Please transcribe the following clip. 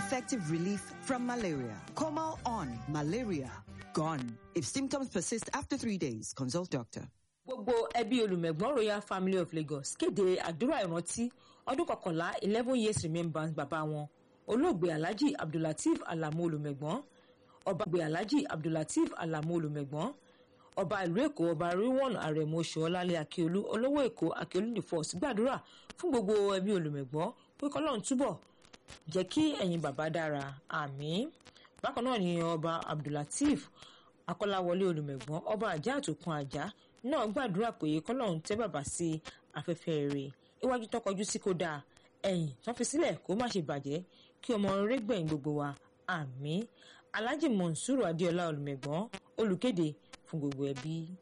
effective relief from malaria. Comal on malaria gone. If symptoms persist after three days, consult doctor. gbogbo ẹbí olùmẹ̀gbọ́n royal family of lagos kéde àdúrà ìrántí ọdún kọkànlá eleven years remembrance bàbá wọn olóògbé alhaji abdulateef alamu olùmẹ̀gbọ́n ọba gbé alhaji abdulateef alamu olùmẹ̀gbọ́n ọba ìlú èkó ọba ríwọ̀n àrẹ̀mọ oṣùọ́lálẹ̀ akíolú olówó èkó akíolú the first gbàdúrà fún gbogbo ẹbí olùmẹ̀gbọ́n pé kọ́lọ́run túbọ̀ jẹ́ kí ẹ̀yin bàbá dára àmín bákan náà ni ọba abdulateef akọ́láwọlé olùmẹ̀gbọ́n ọba àjà àtòkùn àjà náà gbàdúrà pé kọ́lọ́run tẹ́ bàbá sí afẹ́fẹ́ rẹ̀ iwájú tó kọjú sí kó dáa ẹ̀yìn tó fi sílẹ̀ kó má ṣe bàjẹ́ kí ọmọ rere gbẹ̀yìn gbogbo wa àmín alhaji monsuru adéọlá olùmẹ̀gbọ́n olùkéde fún gbogbo ẹbí.